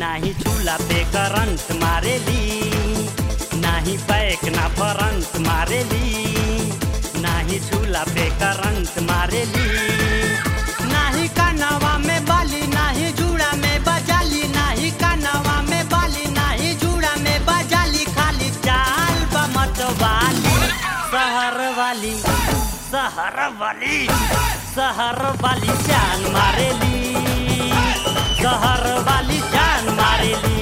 नाही चूल्हा पे करंट मारेली नाही बैक ना फरंट मारेली नाही चूल्हा पे करंट मारेली नाही कानवा में बाली नाही जूड़ा में बजाली नाही कानवा में बाली नाही जूड़ा में बजाली खाली चाल बमत वाली शहर वाली शहर वाली शहर वाली जान मारेली शहर वाली जान मारेली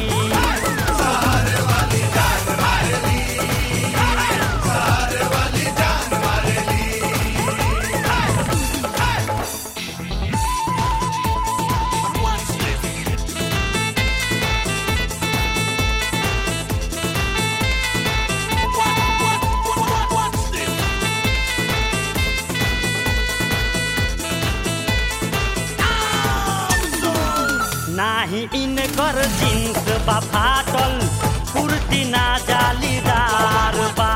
नाही इनकर जींस बा फाटल कुर्ती ना जालीदार बा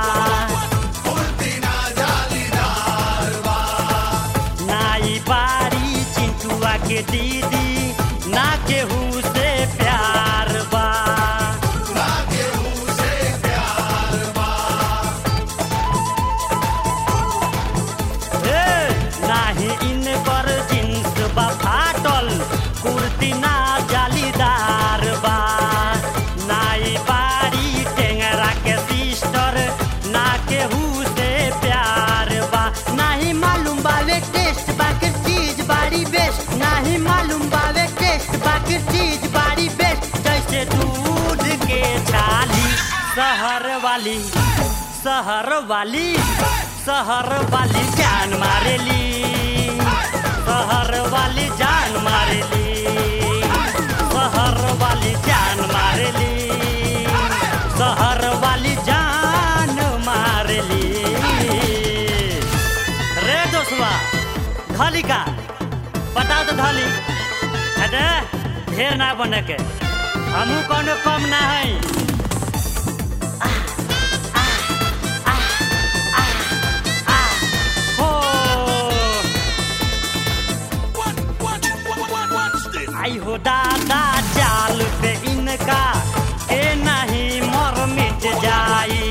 नाई बारी चिंटुआ के दीदी ना केहू से प्यार बा हे, नाही इनकर जींस बा फाटल कुर्ती ना जालीदार बा नाई बारी टेंगरा के सिस्टर ना केहू से प्यार बा नाही मालूम बावे टेस्ट बाकी चीज बारी बेस्ट नाही मालूम बावे टेस्ट बाकी चीज बारी बेस्ट जैसे दूध के छाली शहर वाली शहर वाली शहर वाली जान मारेली शहर वाली जान मारेली शहर वाली जान मारेली शहर वाली जान मारेली रे दोस्तवा धली का बताओ तो धली अरे ढेर ना बने के हमू कोनो कम ना है हो आई हो दादा चाल पे इनका के नहीं मर मिट जाई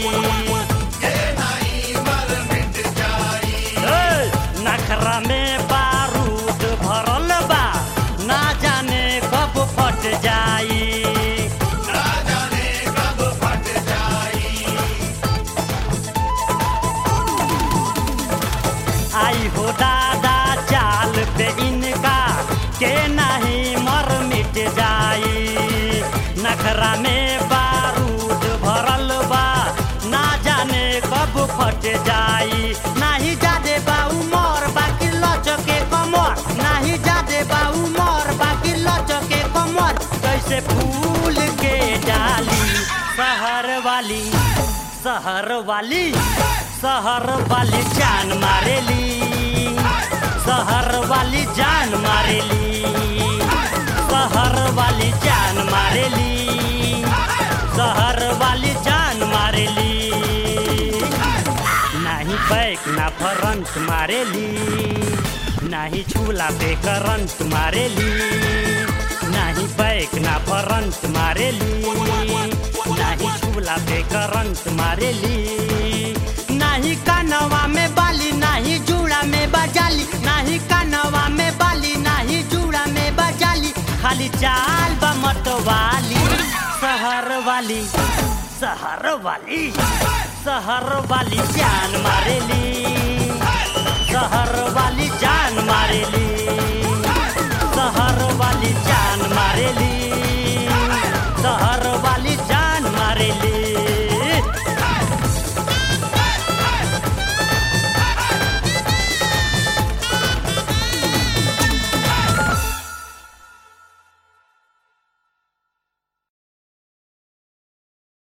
ए, नखरा में बारूद भरल बा ना जाने कब फट जाई आई हो दादा चाल पे इनका के नहीं मर मिट जाई नखरा में बारूद भरल बा ना जाने कब फट जाई नाही जादे बाऊ मोर बाकी लचके कमर नाही जादे बाऊ मोर बाकी लचके कमर कैसे फूल के डाली शहर वाली शहर वाली शहर वाली जान मारेली शहर वाली जान मारेली शहर वाली जान मारेली शहर वाली जान मारेली नाही बैक ना फरंट मारेली नाही चूल्हा पे करंट मारेली नाही बैक ना फरंट मारेली नाही चूल्हा पे करंट मारेली नाही कानवा में बाली नाही जूड़ा में बजाली नाही कानवा में बाली नाही जूड़ा में बजाली खाली चाल बमत वाली शहर वाली शहर वाली शहर वाली जान मारेली शहर वाली जान मारेली शहर वाली जान मारेली